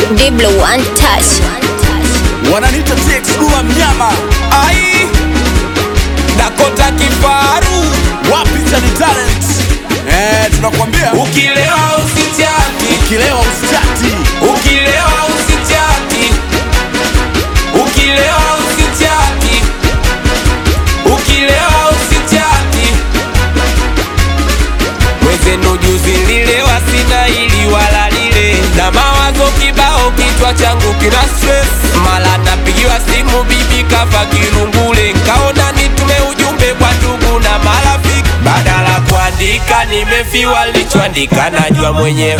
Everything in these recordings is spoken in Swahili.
Diblo one touch. wananita TX Dula mnyama ai Dakota kifaru wapi Chani talent eh, tunakwambia Ukilewa usichati, ukilewa usitati ukilewa usichati, ukilewa usichati, ukilewa usichati. Mwenzenu juzi nililewa, sina ili wala lile, na mawazo kibao, kichwa changu kina stress. Mala napigiwa simu, bibi kafa kirungule, nkaona nitume ujumbe kwa ndugu na marafiki, badala kuandika nimefiwa, lichoandika najua mwenyewe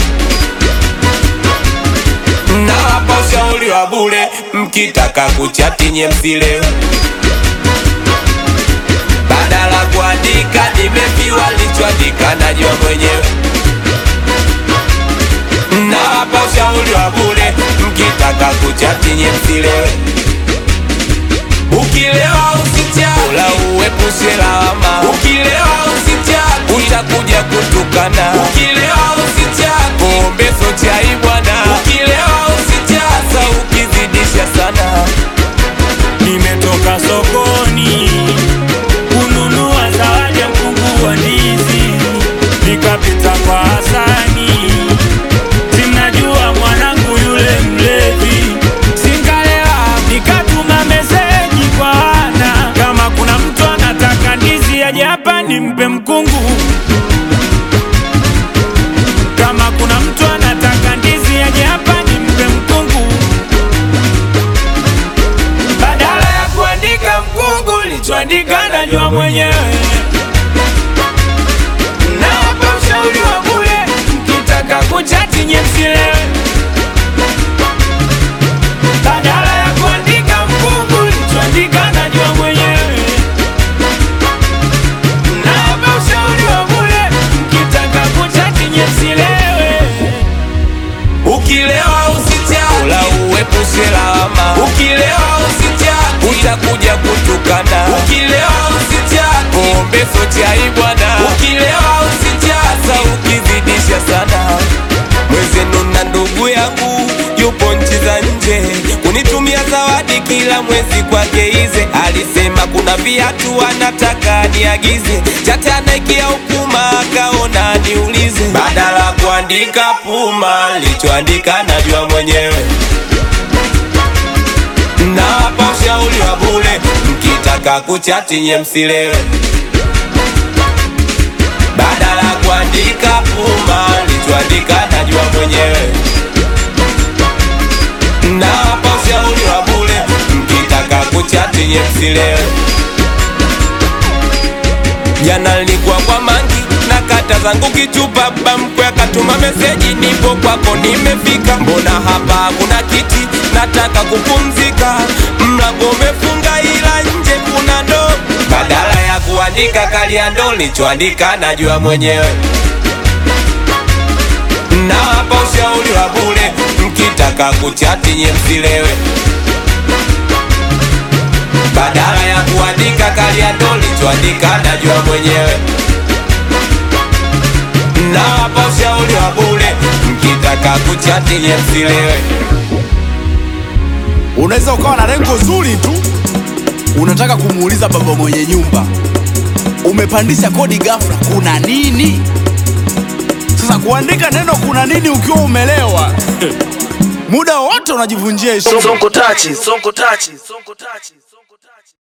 nawapa ushauri wa bure, mkitaka kuchati nye msilewe, badala kuandika nimefiwa, lichoandika najua mwenyewe. Nawapa ushauri wa bure, mkitaka kuchati nye msilewe, ukilewa usichati, ula uepushe lawama, ukilewa usichati, utakuja kutukana, ukilewa usichati, pombe so chai bwana, ukilewa usichati, sa ukizidisha sana Nimetoka sokoni kununua zawadi ya mkungu wa ndizi, nikapita kwa Hasani, simnajua mwanangu yule mlevi, singalewa, nikatuma meseji kwa Ana, kama kuna mtu anataka ndizi aje hapa nimpe mkungu, kama kuna mtu anataka ndizi aje hapa nimpe mkungu badala ya kuandika mkungu lichoandika najua mwenyewe. Nawapa ushauri wa bure, mkitaka kuchati nye msilewe. Badala ya kuandika mkungu lichoandika najua mwenyewe. Nawapa ushauri wa bure, mkitaka kuchati nye msilewe. Ukilewa usichati, ula uepushe lawama. Ukilewa usichati, utakuja kutukana. Ukilewa usichati, pombe so chai bwana. Ukilewa usichati, sa ukizidisha sana. Mwezenu na ndugu yangu yupo nchi za nje, kunitumia zawadi kila mwezi kwake ize. Alisema kuna viatu anataka niagize, chate anaikia ukuma, akaona niulize, badala kuandika Puma, lichoandika najua mwenyewe. Nawapa ushauri wa bure, mkitaka kuchati nye msilewe, badala kuandika Puma, lichoandika najua mwenyewe. Nawapa ushauri wa bure, mkitaka kuchati nye msilewe. Jana nilikuwa kwa mangi na kata zangu kichupa, baba mkwe akatuma meseji, nipo kwako nimefika. Mbona hapa hakuna kiti, nataka kupumzika. Mlango umefunga ila nje kuna ndoo. Badala ya kuandika kalia ndoo, lichoandika najua mwenyewe. Nawapa ushauri wa bure, mkitaka kuchati nye msilewe badala ya kuandika kalia ndo lichoandika najua mwenyewe. Nawapa ushauri wa bure, mkitaka kuchati nye msilewe. unaweza ukawa na lengo zuri tu unataka kumuuliza baba mwenye nyumba umepandisha kodi ghafla kuna nini sasa kuandika neno kuna nini ukiwa umelewa muda wote unajivunjia heshima Sonko tachi, sonko tachi, sonko tachi.